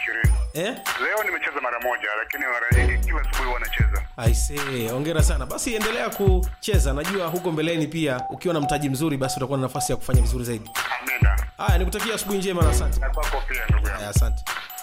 ishirini. eh? Leo nimecheza mara moja, lakini mara nyingi kila asubuhi huwa nacheza. aisee hongera sana basi endelea kucheza najua huko mbeleni pia ukiwa na mtaji mzuri basi utakuwa na nafasi ya kufanya vizuri zaidi Amina. haya nikutakia asubuhi njema na asante Na kwako pia ndugu yangu. haya asante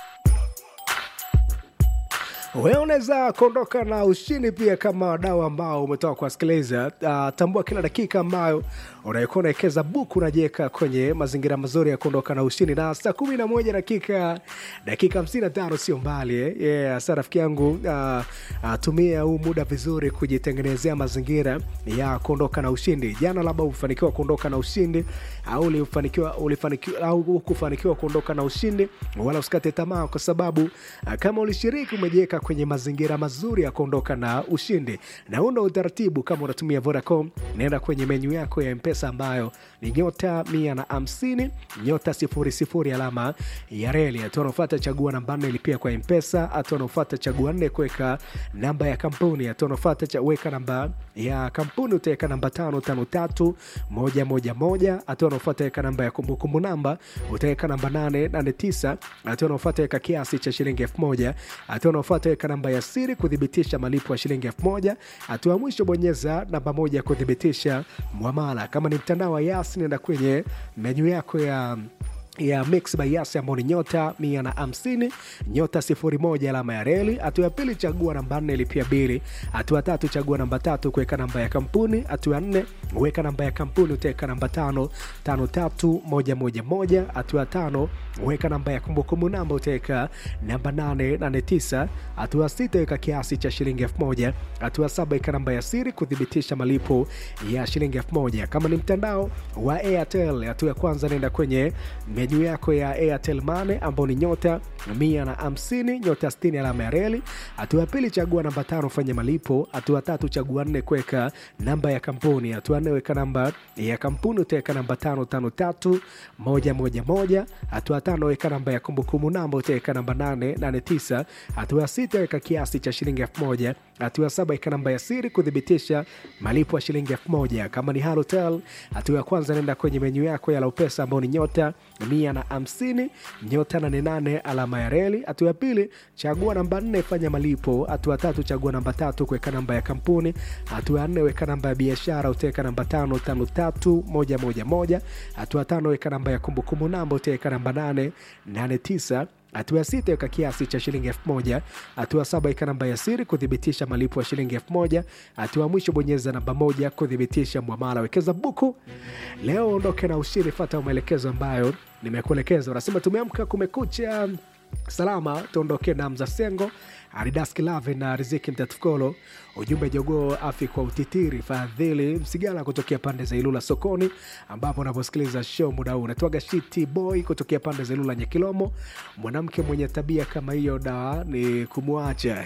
wewe unaweza kuondoka na ushindi pia kama wadau ambao umetoka kuwasikiliza uh, tambua kila dakika ambayo unaikuwa unawekeza buku unajiweka kwenye mazingira mazuri ya kuondoka na ushindi na saa kumi na moja dakika dakika hamsini na tano sio mbali eh? yeah, sa rafiki yangu uh, uh, tumia huu muda vizuri kujitengenezea mazingira ya kuondoka na ushindi jana labda ufanikiwa kuondoka na ushindi au ulifanikiwa ulifanikiwa au hukufanikiwa kuondoka na ushindi wala usikate tamaa kwa sababu uh, kama ulishiriki umejiweka kwenye mazingira mazuri ya kuondoka na ushindi na una utaratibu kama unatumia vodacom naenda kwenye menyu yako ya mpesa ambayo ni nyota mia na hamsini nyota sifuri sifuri alama ya reli hatua unaofata chagua namba nne lipia kwa mpesa hatua unaofata chagua nne kuweka namba ya kampuni hatua unaofata cha weka namba ya kampuni utaweka namba tano tano tatu moja moja moja hatua unaofata weka namba ya kumbukumbu namba utaweka namba nane nane tisa hatua unaofata weka kiasi cha shilingi elfu moja hatua unaofata weka namba ya siri kuthibitisha malipo ya shilingi elfu moja hatua ya mwisho bonyeza namba moja kuthibitisha mwamala kama ni mtandao wa yas nenda kwenye menyu yako ya ya mix by yas ambao ni nyota mia na hamsini nyota sifuri moja alama ya reli hatua ya pili chagua namba nne lipia bili hatua tatu chagua namba tatu kuweka namba ya kampuni hatua ya nne weka namba ya kampuni utaweka namba tano tano tatu moja moja moja hatua ya tano weka namba ya kumbukumbu namba utaweka namba nane nane tisa hatua ya sita weka kiasi cha shilingi elfu moja hatua ya saba weka namba ya siri kuthibitisha malipo ya shilingi elfu moja kama ni mtandao wa airtel hatua ya kwanza naenda kwenye menyu yako ya airtel mane ambao ni nyota mia na hamsini nyota 60 alama ya reli hatua ya pili chagua namba tano fanya malipo hatua ya tatu chagua nne kuweka namba ya kampuni hatua nne weka namba ya kampuni utaweka namba tano tano tatu moja moja moja hatua ya tano weka namba ya kumbukumbu namba utaweka namba nane nane tisa hatua ya sita weka kiasi cha shilingi elfu moja hatua ya saba weka namba ya siri kuthibitisha malipo ya shilingi elfu moja kama ni halotel hatua ya kwanza nenda kwenye menyu yako ya laupesa ambao ni nyota mia na hamsini nyota nane nane alama ya reli hatua ya pili chagua namba nne fanya malipo hatua ya tatu chagua namba tatu kuweka namba ya kampuni hatua ya nne weka namba ya biashara utaweka namba tano tano tatu moja moja moja hatua ya tano weka namba ya kumbukumbu namba utaweka namba nane nane tisa hatua ya sita weka kiasi cha shilingi elfu moja hatua ya saba weka namba ya siri kuthibitisha malipo ya shilingi elfu moja hatua ya mwisho bonyeza namba moja kuthibitisha mwamala wekeza buku leo ondoke na ushiri fata maelekezo ambayo nimekuelekeza unasema tumeamka kumekucha salama tuondoke na mzasengo aridaski lave na riziki mtatukolo ujumbe jogoo afi kwa utitiri fadhili msigala kutokea pande za ilula sokoni ambapo unaposikiliza show muda huu unatwaga shiti boy kutokea pande za ilula nyekilomo mwanamke mwenye tabia kama hiyo da ni kumwacha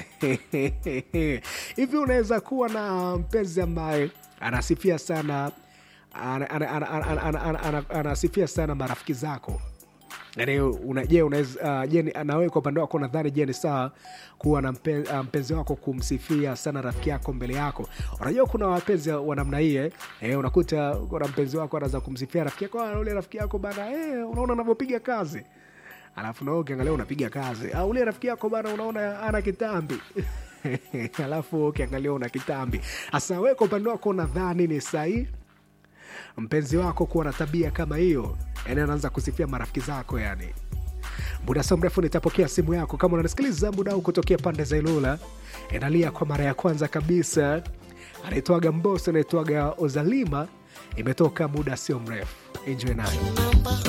hivi unaweza kuwa na mpenzi ambaye anasifia sana ana- ana- ana- ana- ana- ana- ana- ana- anasifia sana marafiki zako yani una, je unaweza uh, je ni- na wewe kwa upande wako nadhani je ni sawa kuwa na mpe, uh, mpenzi wako kumsifia sana rafiki yako mbele yako unajua kuna wapenzi wa namna hii eh, eh, unakuta kuna mpenzi wako anaweza kumsifia rafiki yako "Ah, ule rafiki yako bana eh, unaona anavyopiga kazi alafu nawe ukiangalia unapiga kazi au ule rafiki yako bana unaona ana kitambi alafu ukiangalia una kitambi hasa wewe kwa upande wako nadhani ni sahihi mpenzi wako kuwa na tabia kama hiyo yani anaanza kusifia marafiki zako yani muda sio mrefu nitapokea simu yako kama unanisikiliza muda huu kutokea pande za ilula inalia kwa mara ya kwanza kabisa anaitwaga mboso anaitwaga ozalima imetoka muda sio mrefu enjoy nayo